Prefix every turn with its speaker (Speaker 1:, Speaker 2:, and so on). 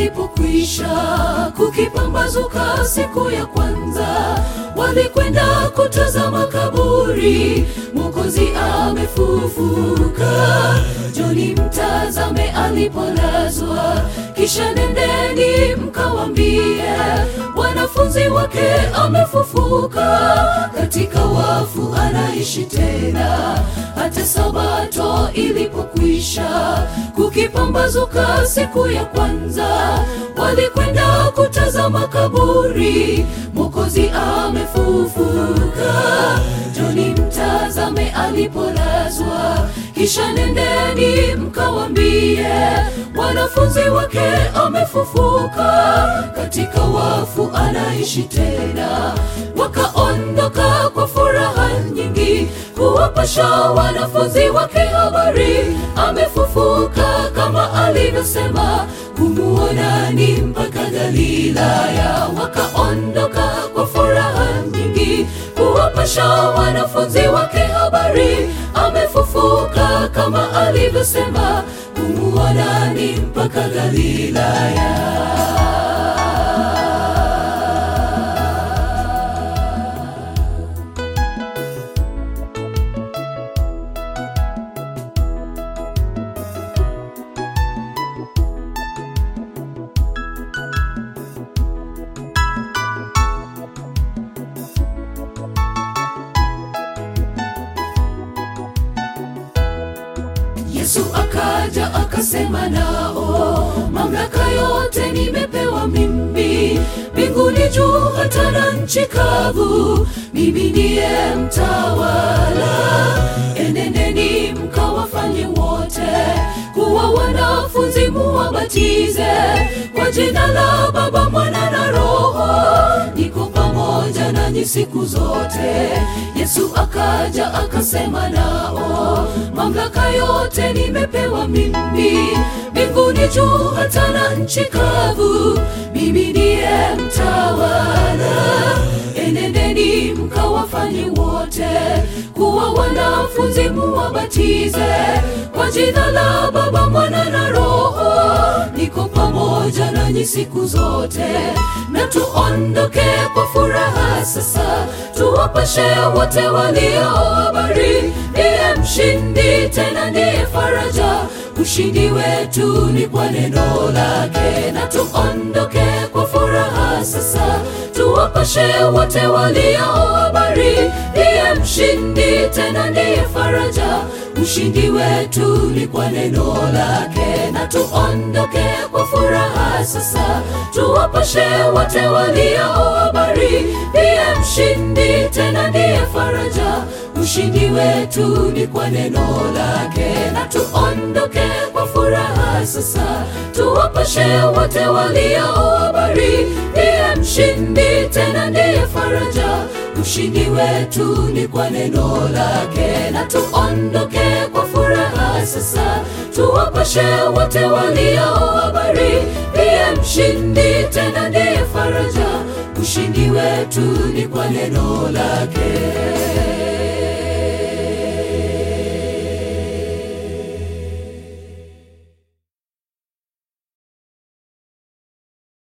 Speaker 1: ilipokwisha kukipambazuka siku ya kwanza, walikwenda kutazama kaburi, Mwokozi amefufuka. Joni mtazame alipolazwa, kisha nendeni mkawambie wanafunzi wake amefufuka, katika wafu anaishi tena. Hata sabato ilipokwisha kukipambazuka siku ya kwanza, walikwenda kutazama kaburi, Mwokozi amefufuka. Joni mtazame alipolazwa, kisha nendeni mkawambie wanafunzi wake amefufuka, katika wafu anaishi tena. Wakaondoka kwa furaha nyingi kuwapasha wanafunzi wake habari, amefufuka kama alivyosema, kumuona ni mpaka Galilaya. Wakaondoka kwa furaha nyingi kuwapasha wanafunzi wake habari, amefufuka kama alivyosema, kumuona ni mpaka Galilaya. Yesu akaja akasema nao, mamlaka yote nimepewa mimi, mbinguni juu hata na nchi kavu, mimi ndiye mtawala. Enendeni mkawafanye wote kuwa wanafunzi, muwabatize kwa jina la Baba, Mwana na Roho, niko pamoja nanyi siku zote. Yesu akaja akasema nao, mamlaka yote nimepewa mimi, mbinguni juu hata na nchi kavu, mimi ndiye mtawala. Enendeni mkawafanye wote kuwa wanafunzi, muwabatize kwa jina la Baba, Mwana na Roho, niko pamoja nanyi siku zote. Na tuondoke kwa furaha sasa, tuwapashe wote walio habari, ndiye mshindi, tena ndiye faraja. Ushindi wetu ni kwa neno lake. Na tuondoke kwa furaha sasa, tuwapashe wote walio habari, ndiye mshindi, tena ndiye faraja. Ushindi wetu ni kwa neno lake. Na tuondoke kwa furaha sasa, tuwapashe wote walio habari, ndiye mshindi, tena ndiye faraja. Ushindi wetu ni kwa neno lake. Na tuondoke kwa furaha sasa, tuwapashe wote walio habari, ndiye mshindi, tena ndiye faraja. Ushindi wetu ni kwa neno lake. Na tuondoke kwa furaha sasa, tuwapashe wote walio habari, ndiye mshindi, tena ndiye faraja. Ushindi wetu ni kwa neno lake.